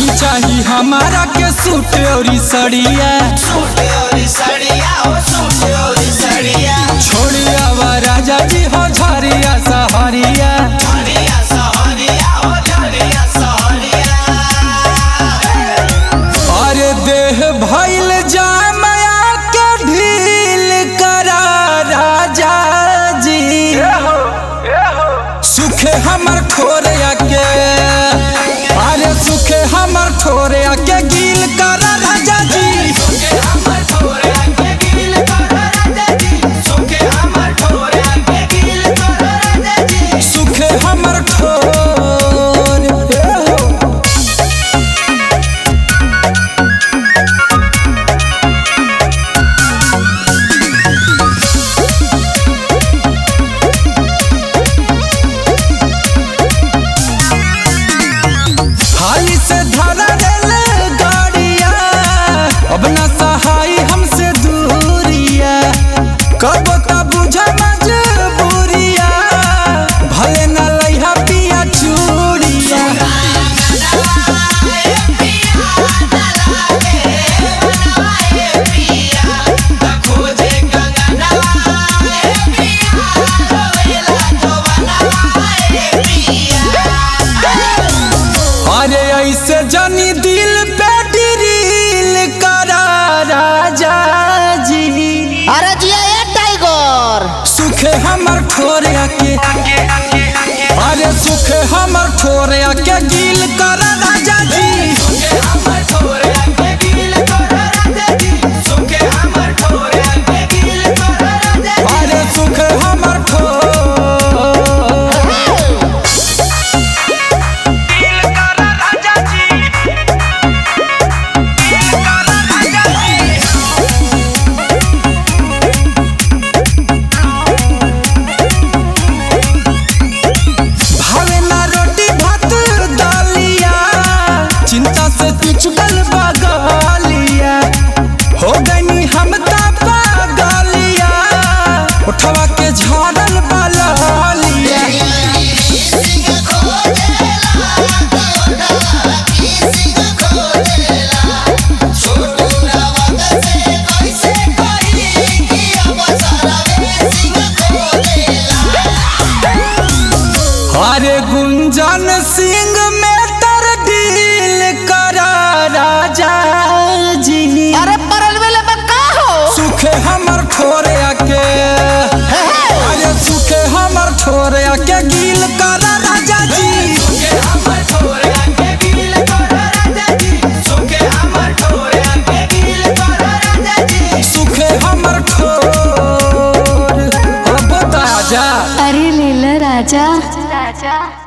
नहीं चाहिए हमारा के सूट और सड़िया सूट और सड़िया हो सूट और सड़िया छोड़िया वा राजा जी हो झरिया सहरिया झरिया सहरिया हो झरिया सहरिया अरे देह भइल जामया के ढील करा राजा जी सुखे हमर खोरिया के अरे सुखे हमर खोरिया के गील करा राजा जी सुखे हमर ठोरे आके गिल कर राजा जी सुखे हमर ठोरे आके गिल कर राजा जी सुखे हमर ठोर हाली से धरा रेल गाड़िया अब ना सहाय हमसे दूरिया कब का बुझ मजबूरिया भले न लइहा पिया चूड़िया खोजे कंगना ए पिया रोवेला जवाना ए पिया अरे ऐसे जनी दिल पे ड्रिल करा राजा जी अरे जिया ए टाइगर सुखे हमर ठोरिया के अरे सुखे हमर ठोरिया के गिल करा राजा जी सुखे हमर ठोरे आके गिल कर राजा जी सुखे हमर ठोरे आके गिल कर राजा जी अरे सुखे हमर ठोर भावे ना रोटी भात दालिया चिंता से तू चुकल बगलिया हो गई हम ता पागलिया उठवा के झाड़ल बलिया अरे गुंजन सिंह में तर डील करा राजा जी अरे परल वेले बक्का हो सुखे हमर ठोरे आके अरे सुखे हमर ठोरे आके गील करा राजा जी सुखे हमर ठोरे आके गिल कर राजा जी सुखे हमर ठोरे आके गिल कर राजा जी सुखे हमर ठोर अब बता जा अरे लीला राजा राजा